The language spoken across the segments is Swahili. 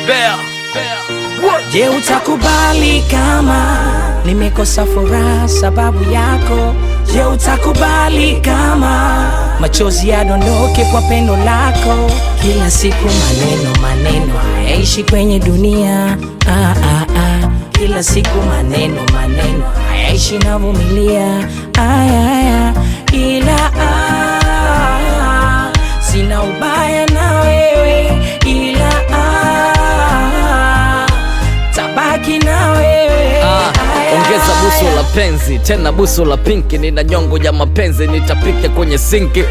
Bear. Je, utakubali kama nimekosa furaha sababu yako? Je, utakubali kama machozi yadondoke kwa pendo lako? Kila siku maneno maneno hayaishi kwenye dunia ah, ah, ah. Kila siku maneno maneno hayaishi navumilia aya, aya. Ila ah, sina ubaya na wewe ila ah, tabaki na wewe Ah, Aya, ongeza busu aya. la penzi tena busu la pinki, nina nyongo ya mapenzi nitapika kwenye sinki.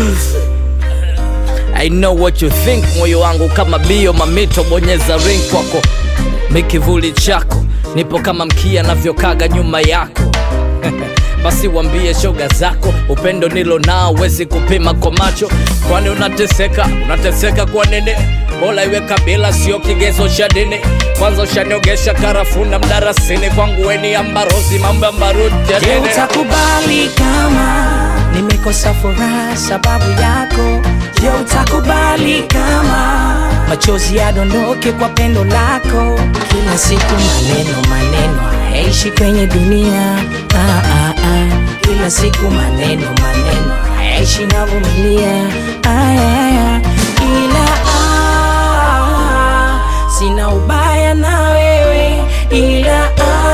I know what you think, moyo wangu kama bio mamito, bonyeza ring kwako, mikivuli chako nipo kama mkia navyokaga nyuma yako basi wambie shoga zako upendo nilo nao wezi kupima kwa macho kwani unateseka unateseka kwa nini bola iwe kabila sio kigezo cha dini kwanza ushaniogesha karafuna mdarasini kwangu weni ambarosi mambo ya mbaruti ya Je, dini utakubali kama nimekosa furaha sababu yako? Je, utakubali kama machozi yadondoke kwa pendo lako? Kila siku maneno maneno hayaishi kwenye dunia ah, ah, ah. Kila siku maneno maneno hayaishi navumilia aya, aya. Ila ah, sina ubaya na wewe ila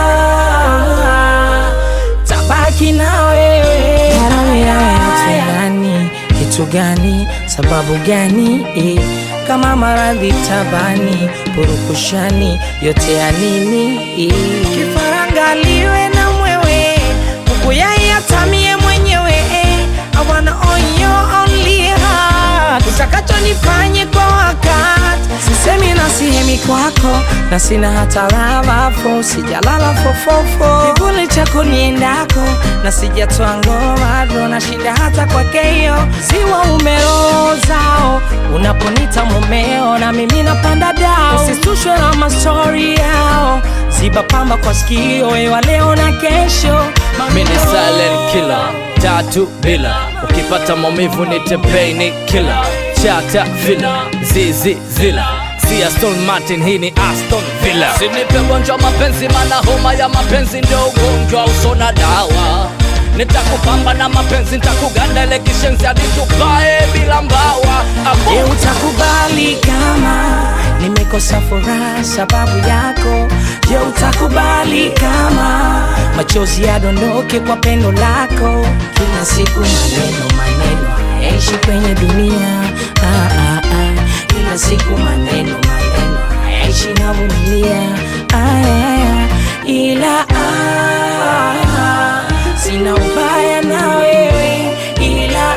ah, tabaki na wewe Kitu gani kitu gani sababu gani eh, kama maradhi tabani purukushani yote ya nini eh. kifaranga liwe na mwewe kuku yai atamie mwenyewe eh. I wanna own your only heart utakacho nifanye kwa wakati sisemi na sihemi kwako na sina hata lavafo sijalala fofofo kivuli chako niendako na sijatoa ngoma do na shinda hata kwa keyo ziwa umerozao unaponita mumeo na mimi napanda dao usisushwe na mastori yao ziba pamba kwa sikio ewa leo na kesho mini silent killer tatu bila ukipata maumivu nite pain killer chata villa zizi zila si Aston Martin hii ni Aston Villa sinipe gonjwa mapenzi mana homa ya mapenzi ndio ugonjwa usona dawa nitakupamba na mapenzi nitakuganda ile kishenzi hadi tupae bila mbawa Abu. Je, utakubali kama nimekosa furaha sababu yako? Je, utakubali kama machozi yadondoke kwa pendo lako? Kila siku maneno maneno hayaishi kwenye dunia ah, ah, ah. Kila siku maneno maneno hayaishi navumilia aya, aya. Ila ah, sina ubaya na wewe ila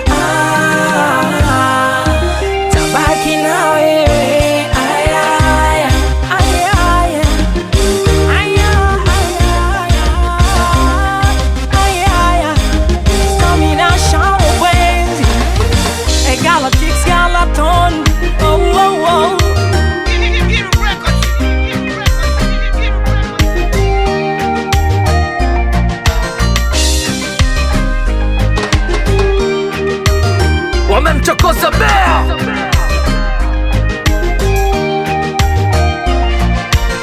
ah, tabaki na wewe aya, aya, aya, aya. Aya, aya, aya, aya. Domination wenzi. E Galactics Galaton. Oh, oh, oh. wamemchokoza bea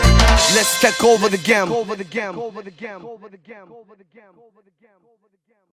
Let's take over the game. Over the game. Over the game. Over the game. Over the game. Over the game.